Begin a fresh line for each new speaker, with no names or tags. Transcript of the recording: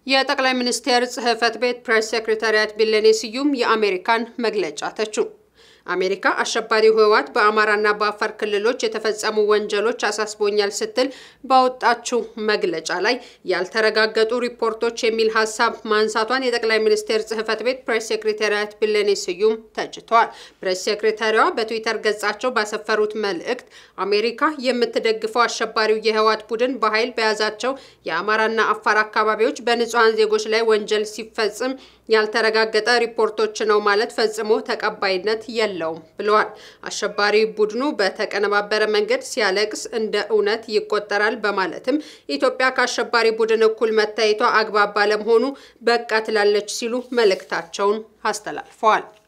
የጠቅላይ ሚኒስቴር ጽህፈት ቤት ፕሬስ ሴክሬታሪያት ቢለኔ ስዩም የአሜሪካን መግለጫ ተቹ። አሜሪካ አሸባሪው ህወሓት በአማራና በአፋር ክልሎች የተፈጸሙ ወንጀሎች አሳስቦኛል ስትል ባወጣችው መግለጫ ላይ ያልተረጋገጡ ሪፖርቶች የሚል ሀሳብ ማንሳቷን የጠቅላይ ሚኒስቴር ጽህፈት ቤት ፕሬስ ሴክሬታሪያት ቢለኔ ስዩም ተችተዋል። ፕሬስ ሴክሬታሪዋ በትዊተር ገጻቸው ባሰፈሩት መልእክት አሜሪካ የምትደግፈው አሸባሪው የህወሓት ቡድን በኃይል በያዛቸው የአማራና አፋር አካባቢዎች በንጹሐን ዜጎች ላይ ወንጀል ሲፈጽም ያልተረጋገጠ ሪፖርቶች ነው ማለት ፈጽሞ ተቀባይነት የለውም ብለዋል። አሸባሪ ቡድኑ በተቀነባበረ መንገድ ሲያለቅስ እንደ እውነት ይቆጠራል በማለትም ኢትዮጵያ ከአሸባሪ ቡድን እኩል መታየቷ አግባብ ባለመሆኑ በቃ ትላለች ሲሉ መልእክታቸውን አስተላልፈዋል።